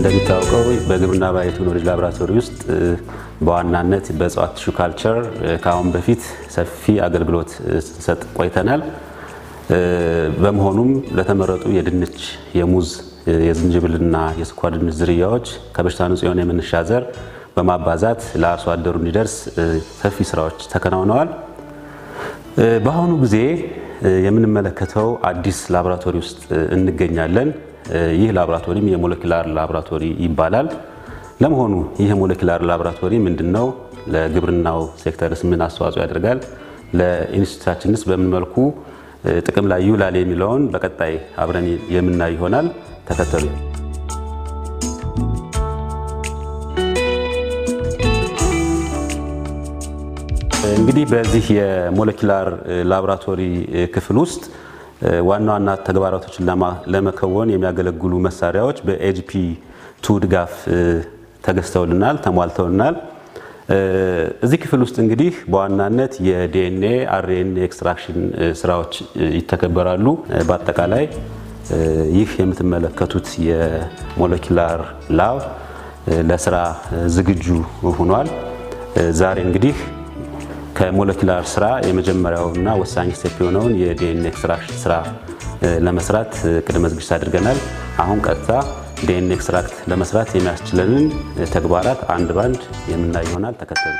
እንደሚታወቀው በግብርና ባዮቴክኖሎጂ ላቦራቶሪ ውስጥ በዋናነት በእጽዋት ቲሹ ካልቸር ከአሁን በፊት ሰፊ አገልግሎት ስንሰጥ ቆይተናል። በመሆኑም ለተመረጡ የድንች፣ የሙዝ፣ የዝንጅብልና የስኳር ድንች ዝርያዎች ከበሽታ ንጹህ የሆነ የመነሻ ዘር በማባዛት ለአርሶ አደሩ እንዲደርስ ሰፊ ስራዎች ተከናውነዋል። በአሁኑ ጊዜ የምንመለከተው አዲስ ላቦራቶሪ ውስጥ እንገኛለን። ይህ ላቦራቶሪም የሞለኪላር ላቦራቶሪ ይባላል። ለመሆኑ ይህ የሞለኪላር ላቦራቶሪ ምንድን ነው? ለግብርናው ሴክተርስ ምን አስተዋጽኦ ያደርጋል? ለኢንስቲትዩታችንስ በምን መልኩ ጥቅም ላይ ይውላል የሚለውን በቀጣይ አብረን የምናይ ይሆናል። ተከተሉ። እንግዲህ በዚህ የሞለኪላር ላቦራቶሪ ክፍል ውስጥ ዋና ዋና ተግባራቶችን ለመከወን የሚያገለግሉ መሳሪያዎች በኤጂፒ ቱ ድጋፍ ተገዝተውልናል፣ ተሟልተውልናል። እዚህ ክፍል ውስጥ እንግዲህ በዋናነት የዲኤንኤ አርኤንኤ ኤክስትራክሽን ስራዎች ይተከበራሉ። በአጠቃላይ ይህ የምትመለከቱት የሞለኪላር ላብ ለስራ ዝግጁ ሆኗል። ዛሬ እንግዲህ ከሞለኪላር ስራ የመጀመሪያውና ወሳኝ ስቴፕ የሆነውን የዲኤንኤ ኤክስትራክሽን ስራ ለመስራት ቅድመ ዝግጅት አድርገናል። አሁን ቀጥታ ዲኤንኤ ኤክስትራክት ለመስራት የሚያስችለንን ተግባራት አንድ ባንድ የምናይ ይሆናል። ተከተሉ።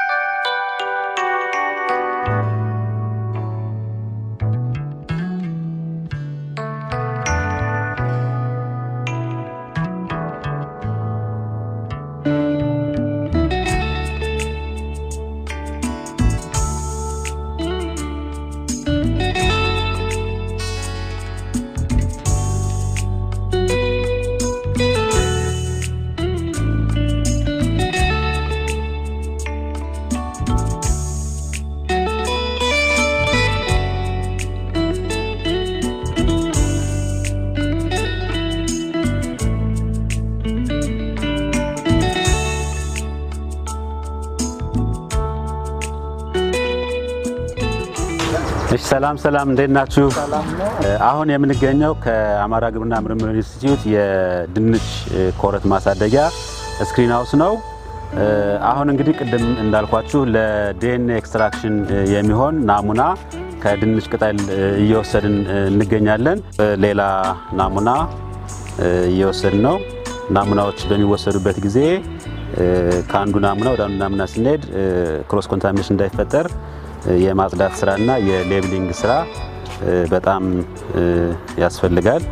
እሺ ሰላም ሰላም፣ እንዴት ናችሁ? አሁን የምንገኘው ከአማራ ግብርና ምርምር ኢንስቲትዩት የድንች ኮረት ማሳደጊያ ስክሪን ሃውስ ነው። አሁን እንግዲህ ቅድም እንዳልኳችሁ ለዲኤንኤ ኤክስትራክሽን የሚሆን ናሙና ከድንች ቅጠል እየወሰድን እንገኛለን። ሌላ ናሙና እየወሰድን ነው። ናሙናዎች በሚወሰዱበት ጊዜ ከአንዱ ናሙና ወደ አንዱ ናሙና ስንሄድ ክሮስ ኮንታሚኔሽን እንዳይፈጠር የማጽዳት ስራና የሌብሊንግ ስራ በጣም ያስፈልጋል።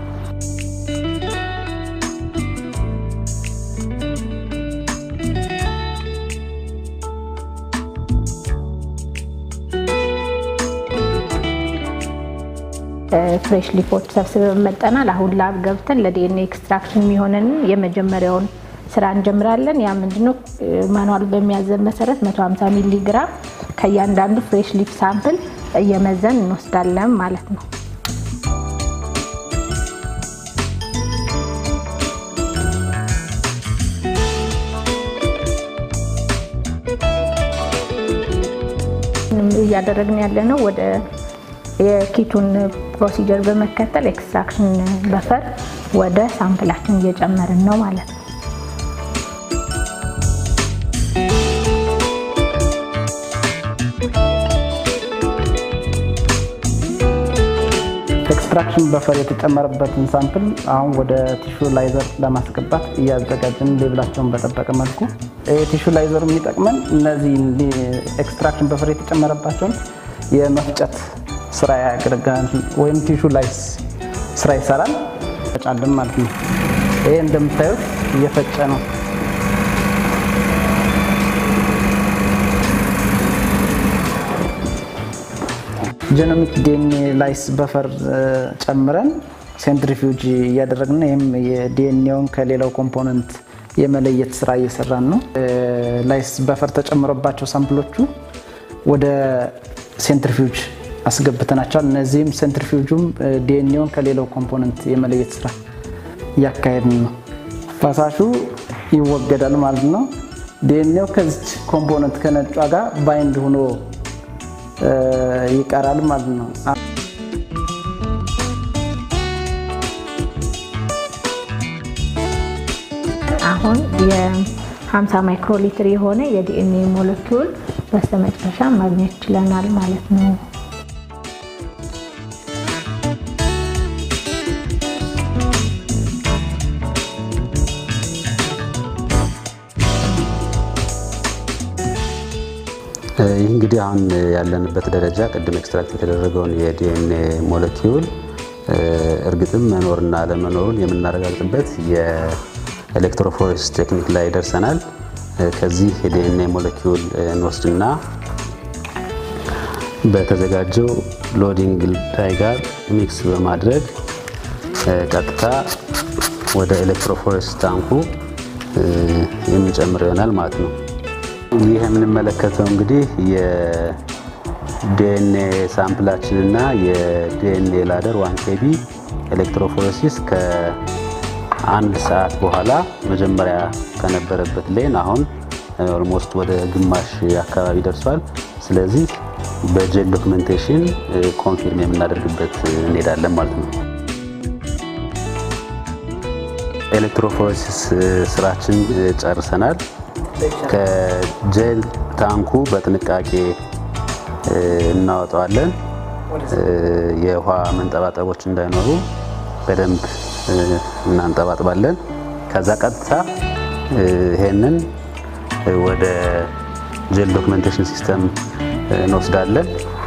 ፍሬሽ ሊፎች ሰብስበን መጠናል። አሁን ላብ ገብተን ለዲኤንኤ ኤክስትራክሽን የሚሆንን የመጀመሪያውን ስራ እንጀምራለን። ያ ምንድነው ማኑዋል በሚያዘን መሰረት 150 ሚሊ ግራም ከእያንዳንዱ ፍሬሽ ሊፍ ሳምፕል እየመዘን እንወስዳለን ማለት ነው። እያደረግን ያለ ነው ወደ የኪቱን ፕሮሲጀር በመከተል ኤክስትራክሽን በፈር ወደ ሳምፕላችን እየጨመርን ነው ማለት ነው። ኤክስትራክሽን በፈር የተጨመረበትን ሳምፕል አሁን ወደ ቲሹ ላይዘር ለማስገባት እያዘጋጀን ሌብላቸውን በጠበቀ መልኩ ቲሹ ላይዘር የሚጠቅመን እነዚህ ኤክስትራክሽን በፈር የተጨመረባቸውን የመፍጨት ስራ ያገለግላል፣ ወይም ቲሹ ላይስ ስራ ይሰራል። ፈጫለን ማለት ነው። ይሄ እንደምታዩት እየፈጨ ነው። ጄኖሚክ ዲኤንኤ ላይስ በፈር ጨምረን ሴንትሪፊውጅ እያደረግን ይህም የዲኤንኤውን ከሌላው ኮምፖነንት የመለየት ስራ እየሰራን ነው። ላይስ በፈር ተጨምሮባቸው ሳምፕሎቹ ወደ ሴንትሪፊውጅ አስገብተናቸዋል። እነዚህም ሴንትሪፊውጁም ዲኤንኤውን ከሌላው ኮምፖነንት የመለየት ስራ እያካሄድን ነው። ፈሳሹ ይወገዳል ማለት ነው። ዲኤንኤው ከዚች ኮምፖነንት ከነጯ ጋር ባይንድ ሆኖ ይቀራል ማለት ነው። አሁን የ50 ማይክሮ ሊትር የሆነ የዲኤንኤ ሞለኪውል በስተመጨረሻ ማግኘት ችለናል ማለት ነው። ይህ እንግዲህ አሁን ያለንበት ደረጃ ቅድም ኤክስትራክት የተደረገውን የዲኤንኤ ሞለኪውል እርግጥም መኖርና አለመኖሩን የምናረጋግጥበት የኤሌክትሮፎሬስ ቴክኒክ ላይ ደርሰናል። ከዚህ የዲኤንኤ ሞለኪውል እንወስድና በተዘጋጀው ሎዲንግ ላይ ጋር ሚክስ በማድረግ ቀጥታ ወደ ኤሌክትሮፎሬስ ታንኩ የምንጨምር ይሆናል ማለት ነው። ይህ የምንመለከተው እንግዲህ የዲኤንኤ ሳምፕላችንና የዲኤንኤ ላደር ዋን ኬቢ ኤሌክትሮፎሬሲስ ከአንድ ሰዓት በኋላ መጀመሪያ ከነበረበት ሌን አሁን ኦልሞስት ወደ ግማሽ አካባቢ ደርሷል። ስለዚህ በጄል ዶክመንቴሽን ኮንፊርም የምናደርግበት እንሄዳለን ማለት ነው። ኤሌክትሮፎሬሲስ ስራችን ጨርሰናል። ከጄል ታንኩ በጥንቃቄ እናወጣዋለን። የውሃ መንጠባጠቦች እንዳይኖሩ በደንብ እናንጠባጥባለን። ከዛ ቀጥታ ይሄንን ወደ ጄል ዶክመንቴሽን ሲስተም እንወስዳለን።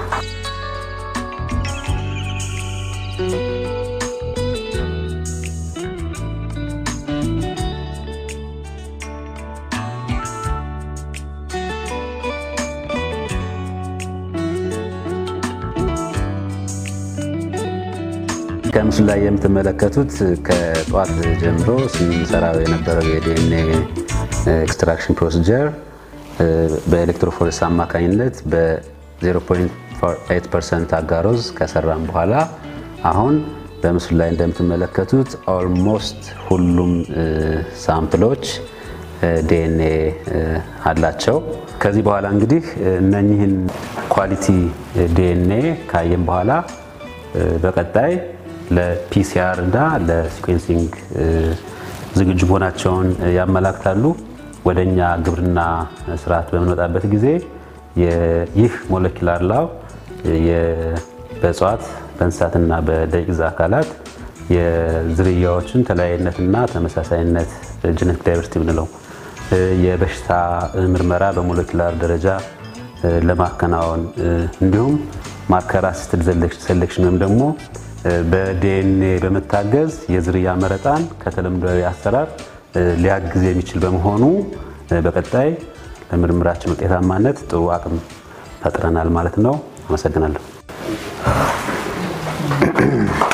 ከምስሉ ላይ የምትመለከቱት ከጠዋት ጀምሮ ስንሰራው የነበረው የዲኤንኤ ኤክስትራክሽን ፕሮሲጀር በኤሌክትሮፎሬስ አማካኝነት በ0.8 ፐርሰንት አጋሮዝ ከሰራም በኋላ አሁን በምስሉ ላይ እንደምትመለከቱት ኦልሞስት ሁሉም ሳምፕሎች ዲኤንኤ አላቸው። ከዚህ በኋላ እንግዲህ እነኚህን ኳሊቲ ዲኤንኤ ካየን በኋላ በቀጣይ ለፒሲአር እና ለሲኩዌንሲንግ ዝግጁ መሆናቸውን ያመላክታሉ። ወደ እኛ ግብርና ስርዓት በምንመጣበት ጊዜ ይህ ሞለኪላር ላው በእጽዋት በእንስሳትና በደቂቅ አካላት የዝርያዎችን ተለያይነትና ተመሳሳይነት ጀነቲክ ዳይቨርሲቲ ብንለው የበሽታ ምርመራ በሞለኪላር ደረጃ ለማከናወን እንዲሁም ማርከር አሲስትድ ሴሌክሽን ወይም ደግሞ በዲኤንኤ በመታገዝ የዝርያ መረጣን ከተለምዷዊ አሰራር ሊያግዝ የሚችል በመሆኑ በቀጣይ ለምርምራችን ውጤታማነት ጥሩ አቅም ፈጥረናል ማለት ነው። አመሰግናለሁ።